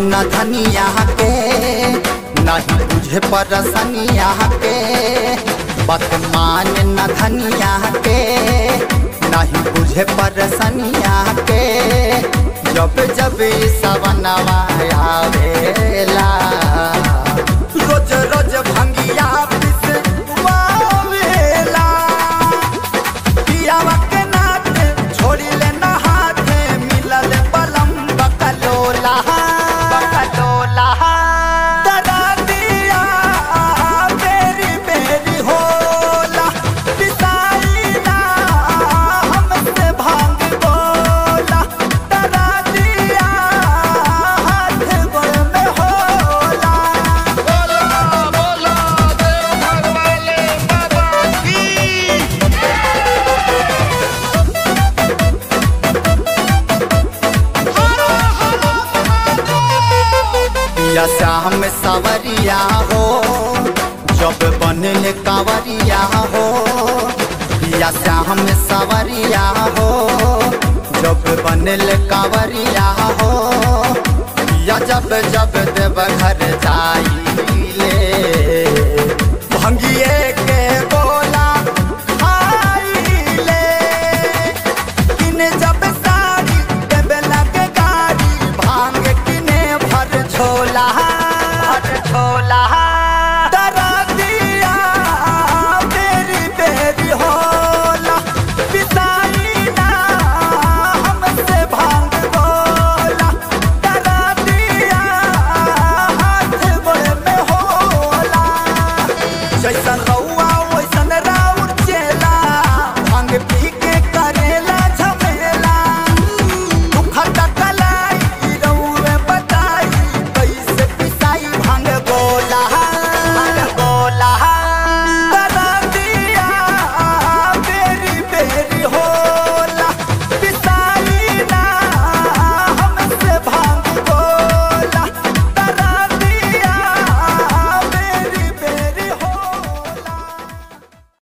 न धनिया के नहीं बुझे परसनिया के बदमान न धनिया के नहीं बुझे परसनिया के जब जब ई सवनवा आवेला रोज रोज भंगिया पिस वावेला पियावा के नाथ छोड़ी ले ना हाथे मिलल बलम बकलोला बकलोला डरा दिया बेरी बेरी होला पिसाई ना हमसे भांग बोला डरा दिया हाथ गोड़ में होला बोला बोला देवघर वाले बाबा की या श्याम सवरिया हो जब बनल कांवरिया हो या श्याम सवरिया हो जब बनल कांवरिया हो या जब जब देव घर जाइले भंगिए के बोला खाइले किने जब साड़ी देबे लगे गाड़ी भांग किने भर छोला भर छोला डरा दिया बेरी बेरी होला पिसाई ना हमसे भांग बोला डरा दिया हाथ गोड़ में होला जैसन रौ